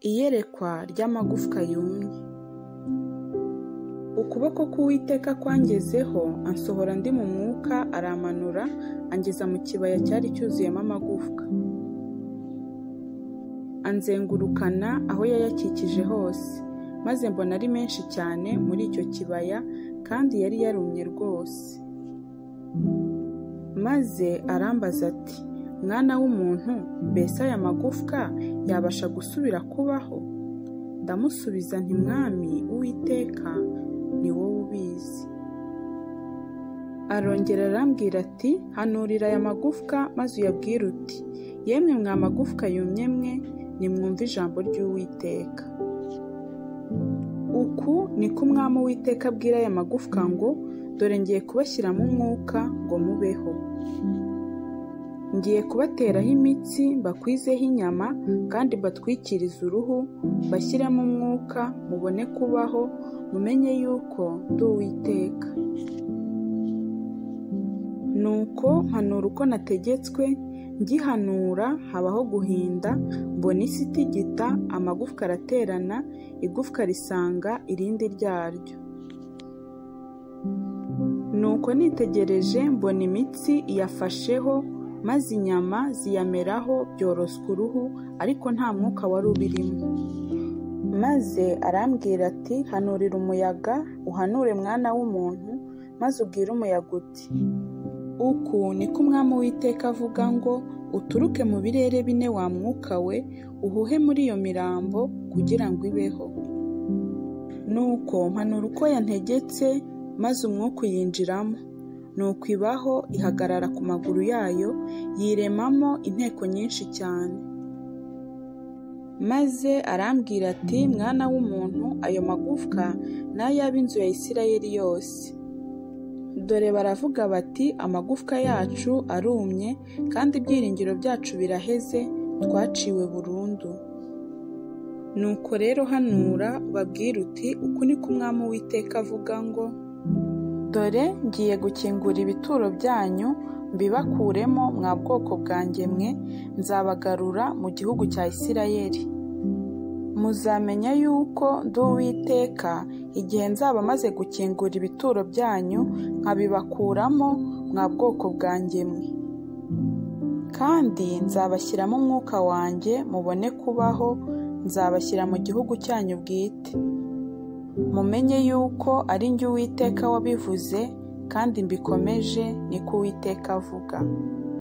iyerekwa ry'amagufwa yumye. Ukuboko k'Uwiteka kwangezeho ansohora ndi mu mwuka arampanura angeza mu kibaya cyari cyuzuyemo amagufwa. Anzengurukana aho yayakikije hose, maze mbona ari menshi cyane muri icyo kibaya kandi yari yarumye rwose. Maze arambaza ati: Mwana w'umuntu, mbese aya magufwa yabasha gusubira kubaho? Ndamusubiza nti Mwami Uwiteka ni wowe ubizi. Arongera arambwira ati: Hanurira aya magufwa maze uyabwire uti: Yemwe mwa magufwa yumye mwe, nimwumve ijambo ry'Uwiteka. Uku niko Umwami Uwiteka abwira aya magufwa ngo: Dore ngiye kubashyiramo umwuka ngo mubeho. Ngiye kubateraho imitsi mbakwizeho inyama kandi mbatwikirize uruhu mbashyiremo umwuka mubone kubaho mumenye yuko ndi Uwiteka. Nuko mpanura uko nategetswe ngihanura habaho guhinda mbona isi itigita amagufwa araterana igufwa risanga irindi ryaryo. Nuko nitegereje mbona imitsi iyafasheho maze inyama ziyameraho byoroswa uruhu ariko nta mwuka wari ubirimo. Maze arambwira ati hanurira umuyaga uhanure mwana w'umuntu maze ubwire umuyaga uti uku niko umwami w'iteka avuga ngo uturuke mu birere bine wa mwuka we uhuhe muri iyo mirambo kugira ngo ibeho. Nuko mpanura uko yantegetse maze umwuka uyinjiramo. Nuko ibaho ihagarara ku maguru yayo yiremamo inteko nyinshi cyane. Maze arambwira ati mwana w'umuntu ayo magufwa ni ay'ab'inzu ya Isirayeli yose. Dore baravuga bati amagufwa yacu arumye kandi ibyiringiro byacu biraheze twaciwe burundu. Nuko rero hanura ubabwire uti uku niko umwami w'iteka avuga ngo dore ngiye gukingura ibituro byanyu mbibakuremo mwa bwoko bwanjye mwe nzabagarura mu gihugu cya Isirayeli. muzamenya yuko ndi Uwiteka igihe nzaba maze gukingura ibituro byanyu nkabibakuramo mwa bwoko bwanjye mwe kandi nzabashyiramo umwuka wanjye mubone kubaho nzabashyira mu gihugu cyanyu bwite mumenye yuko ari njye Uwiteka wabivuze kandi mbikomeje niko Uwiteka avuga